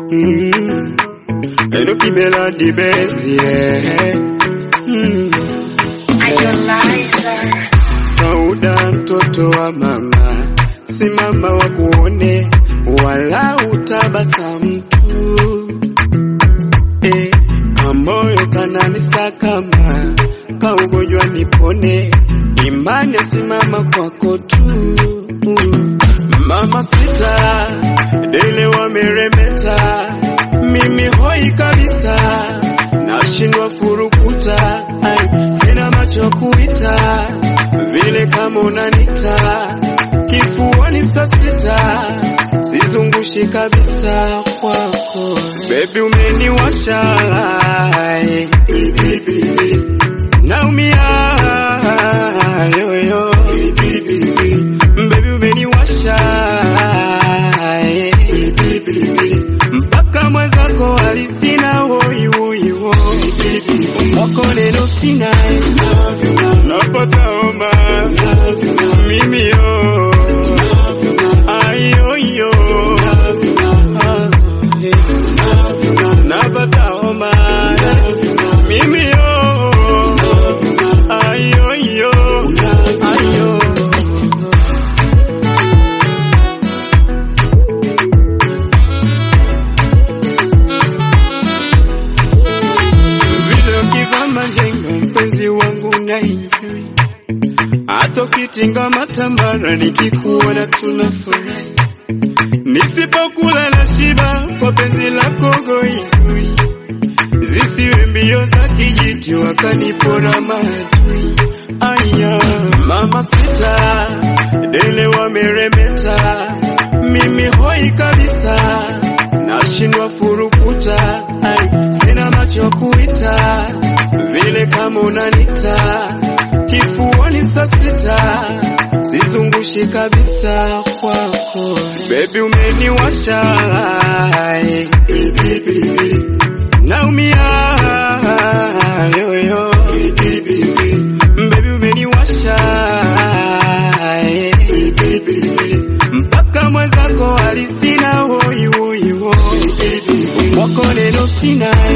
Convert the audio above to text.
Mm. Eno kibela dibezi yeah. Mm. Sauda mtoto wa mama, simama wa kuone wala utabasamu tu eh, kamoyo kananisakama kaugonjwa nipone, imani simama kwako tu mama sita dele wameremeta, mimi hoi kabisa, nashindwa furukuta ai, tena macho kuita vile kama unanita kifuani saa sita, sizungushi kabisa kwako bebi, umeniwasha ai, naumia yoyo bebi, umeniwasha ai, mpaka mwenzako alisina hoi hoi hoi wako neno sina napata homa mimi yo ayo yo Ah, eh. napata homa mimi yo ayo yo ayo vile ukivaa majengo mpenzi wangu na enjoy hata ukitinga matambara nikikuona tunafurahi nisipokula na shiba kwa penzi lako goigoi zisiwe mbio za kijiti wakanipora maadui aya mama sita dele wameremeta mimi hoi kabisa nashindwa furukuta ai tena macho kuita vile kama unanita kifuani saa sita sizungushi kabisa kwako bebi umeniwasha ai, naumia yoyo bebi umeniwasha ai, mpaka mwenzako alisina hoi hoi hoi wako neno sina